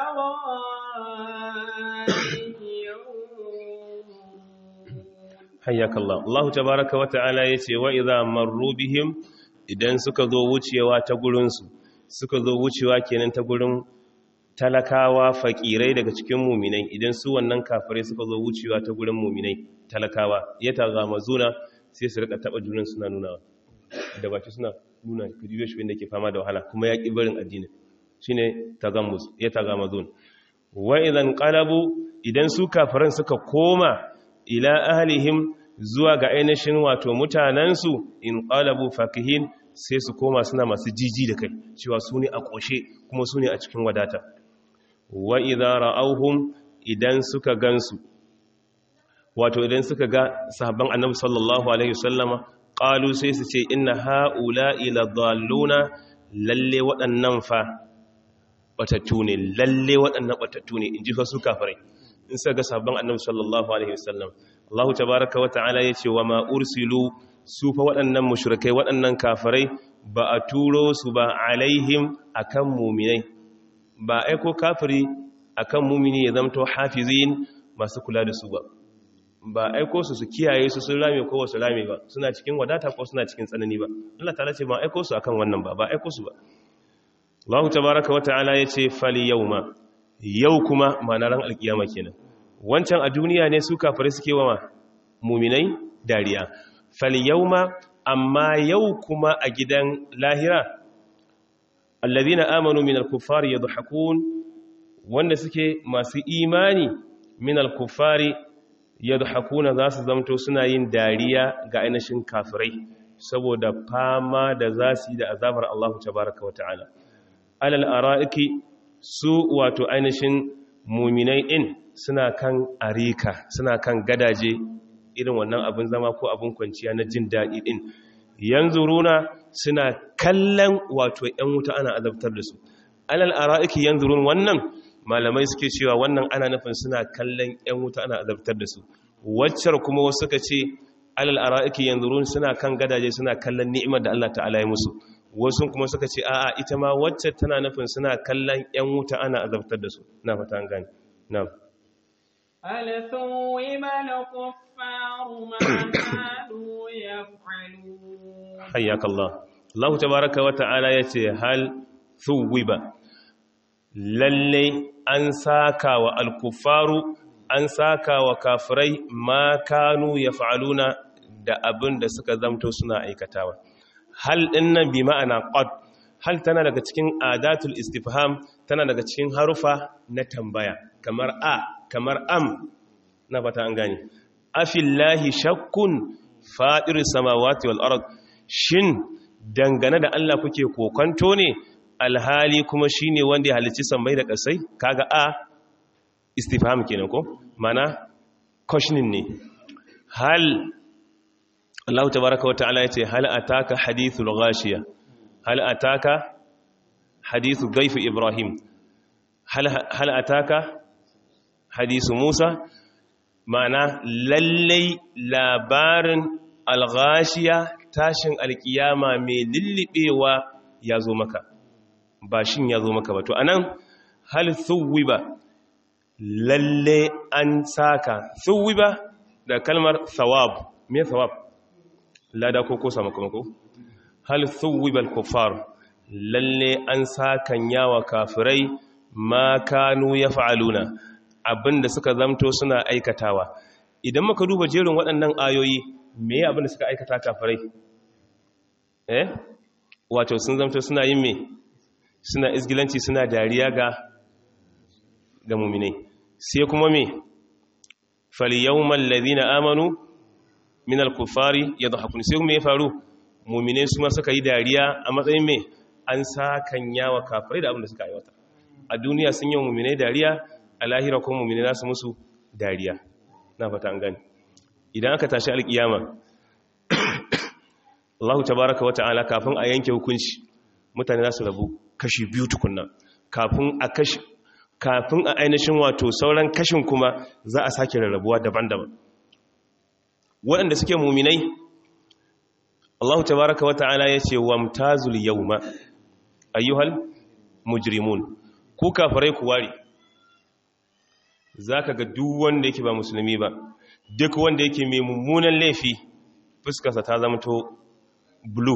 الأرائك ينظرون حياك الله الله تبارك وتعالى يتي وإذا مروا بهم idan suka zo wucewa ta gurinsu suka zo wucewa kenan ta gurin talakawa fakirai daga cikin muminai idan su wannan kafirai suka zo wucewa ta gurin muminai talakawa ya taga mazuna sai su rika taba junan suna nuna da baki suna nuna kudiyo shi wanda ke fama da wahala kuma ya ƙi barin addini shine tagammus ya taga mazun wa idan qalabu idan su kafiran suka koma ila ahlihim zuwa ga ainihin wato mutanensu in qalabu fakihin sai su koma suna masu jiji da kai cewa su ne a ƙoshe kuma su ne a cikin wadata wa idza ra'awhum idan suka gansu wato idan suka ga sahabban annabi sallallahu alaihi wasallama qalu sai su ce inna haula'i ladalluna lalle waɗannan fa batattu ne lalle waɗannan batattu ne in ji fa su kafirai in suka ga sahabban annabi sallallahu alaihi wasallam Allah tabaaraka wa ta'ala yace wa ma ursilu su fa waɗannan mushrikai waɗannan kafirai ba a turo su ba alaihim akan mu'minai ba aiko kafiri akan mu'mini ya zamto hafizin masu kula da su ba ba aiko su su kiyaye su sun rame ko wasu rame ba suna cikin wadata ko suna cikin tsanani ba Allah ta'ala ce ba aiko su akan wannan ba ba aiko su ba Allah tabaaraka wa ta'ala yace fali yawma yau kuma ma'ana ran alkiyama kenan wancan a duniya ne su kafare suke wa muminai dariya fal yauma amma yau kuma a gidan lahira alladhina amanu minal kuffari yadhakun wanda suke masu imani minal kuffari yadhakuna za su zamto suna yin dariya ga ainihin kafirai saboda fama da zasu yi da azabar Allah tabaaraka wa ta'ala alal ara'iki su wato ainihin muminai in suna kan arika suna kan gadaje irin wannan abin zama ko abin kwanciya na jin daɗi ɗin yanzu runa suna kallon wato ‘yan wuta ana azabtar da su alal ara'iki yanzu run wannan malamai suke cewa wannan ana nufin suna kallon ‘yan wuta ana azabtar da su waccar kuma wasu suka ce alal ara'iki yanzu run suna kan gadaje suna kallon ni'imar da Allah ta'ala ya musu wasu kuma suka ce a'a ita ma wacce tana nufin suna kallon ‘yan wuta ana azabtar da su na fata an gani na'am هل ثوب الكفار ما كانوا يفعلون حياك الله الله تبارك وتعالى yace hal thuwiba lalle an saka wa alkufaru an saka wa kafirai ma kanu yaf'aluna da abin da suka zamto suna aikatawa hal dinnan bi ma'ana qad hal tana daga cikin adatul istifham tana daga cikin harufa na tambaya kamar a kamar am na fata an gane afillahi shakkun faɗirin samawati wal ard shin dangane da Allah kuke kokonto ne alhali kuma shine wanda ya halicci sammai da ƙasai kaga a istifham kenan ko mana questioning ne hal Allah tabaraka wa ta'ala yace hal ataka hadithul ghashiya hal ataka hadithu dhayf ibrahim hal hal ataka hadisu Musa ma'ana lallai labarin alghashiya tashin alkiyama mai lullubewa ya zo maka ba shin ya zo maka ba to anan hal thuwiba lalle an saka thuwiba da kalmar thawab me thawab lada ko ko samakamako hal thuwiba al-kuffar lalle an sakan yawa kafirai ma kanu yaf'aluna abinda suka zamto suna aikatawa idan muka duba jerin waɗannan ayoyi me ya abinda suka aikata kafirai eh wato sun zamto suna yin me suna izgilanci suna dariya ga ga muminai sai kuma me fal yawmal ladina amanu min al-kuffari yadhakun sai kuma ya faru muminai su ma suka yi dariya a matsayin me an sakan yawa kafirai da abinda suka aiwata a duniya sun yi muminai dariya a lahira kuma mummini nasu musu dariya na fata an gani idan aka tashi alkiyama Allahu tabaraka wa ta'ala kafin a yanke hukunci mutane za su rabu kashi biyu tukunna kafin a kashi kafin a ainihin wato sauran kashin kuma za a sake rarrabuwa daban-daban waɗanda suke muminai Allahu tabaraka wa ta'ala ya ce wamtazul yawma ayyuhal mujrimun ku kafirai ku ware za ka ga duk wanda yake ba musulmi ba duk wanda yake mai mummunan laifi fuskarsa ta zama to blue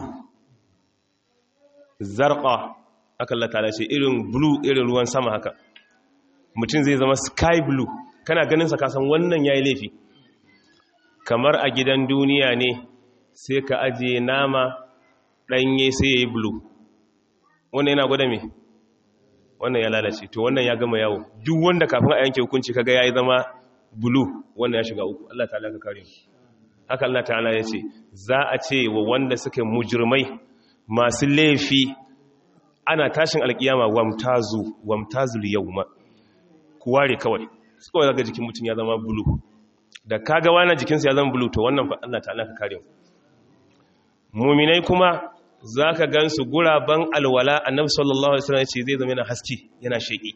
zarqa aka Allah ta'ala ce irin blue irin ruwan sama haka mutum zai zama sky blue kana ganin sa kasan wannan yayi laifi kamar a gidan duniya ne sai ka aje nama danye sai yayi blue wannan yana gwada me wannan ya lalace to wannan ya gama yawo duk wanda kafin a yanke hukunci kaga yayi zama blue wannan ya shiga uku Allah ta'ala ka kare mu haka Allah ta'ala ya ce za a ce wa wanda suke mujrimai masu laifi ana tashin alkiyama wamtazu wamtazul yawma ku ware kawai kawai daga jikin mutum ya zama blue da kaga wani jikinsa ya zama bulu to wannan fa Allah ta'ala ka kare mu muminai kuma zaka gansu guraban alwala annabi sallallahu alaihi wasallam ce zai zama yana haske yana sheki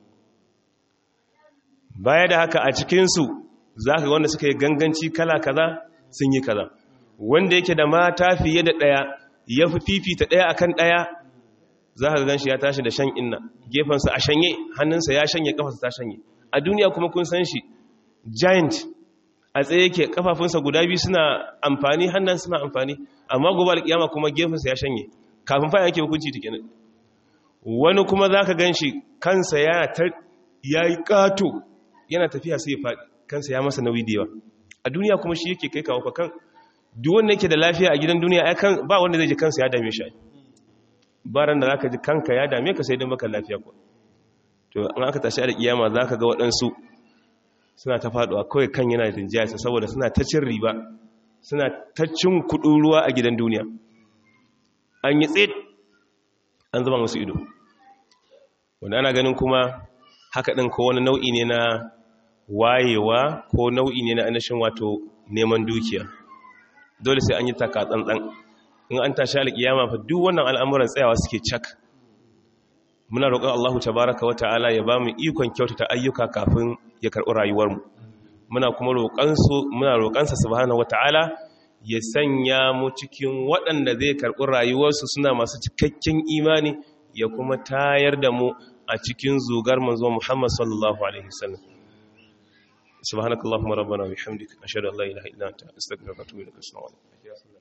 baya da haka a cikin su zaka ga wanda suka yi ganganci kala kaza sun yi kaza wanda yake da mata fiye da daya ya fi fifita daya akan daya zaka gan shi ya tashi da shan inna gefensa a shanye hannunsa ya shanye kafarsa ta shanye a duniya kuma kun san shi giant a tsaye yake kafafunsa guda biyu suna amfani hannun suna amfani amma gobe alkiyama kuma gefensa ya shanye kafin fa yake hukunci take ne wani kuma zaka ganshi kansa ya ta yayi kato yana tafiya sai ya fadi kansa ya masa nauyi da yawa a duniya kuma shi yake kai kawo fa kan duk wanda yake da lafiya a gidan duniya ai kan ba wanda zai ji kansa ya dame shi baran da zaka ji kanka ya dame ka sai dan baka lafiya ko to an aka tashi a kiyama zaka ga waɗansu suna ta faduwa kawai kan yana rinjayarsa saboda suna ta cin riba suna ta cin kudin ruwa a gidan duniya an yi tsit an zama musu ido wanda ana ganin kuma haka ɗin ko wani nau'i ne na wayewa ko nau'i ne na anashin wato neman dukiya dole sai an yi taka tsantsan in an tashi alƙiyama fa duk wannan al'amuran tsayawa suke cak muna roƙon Allahu tabaraka wa ta'ala ya ba mu ikon kyautata ayyuka kafin ya karɓi rayuwarmu muna kuma roƙansu muna roƙansa subhanahu wa ta'ala ya sanya mu cikin waɗanda zai karɓi rayuwarsu suna masu cikakken imani ya kuma tayar da mu a cikin zugar manzo Muhammad sallallahu alaihi wasallam subhanakallahumma rabbana wa bihamdika ashhadu an la ilaha illa anta astaghfiruka wa atubu ilaik assalamu alaikum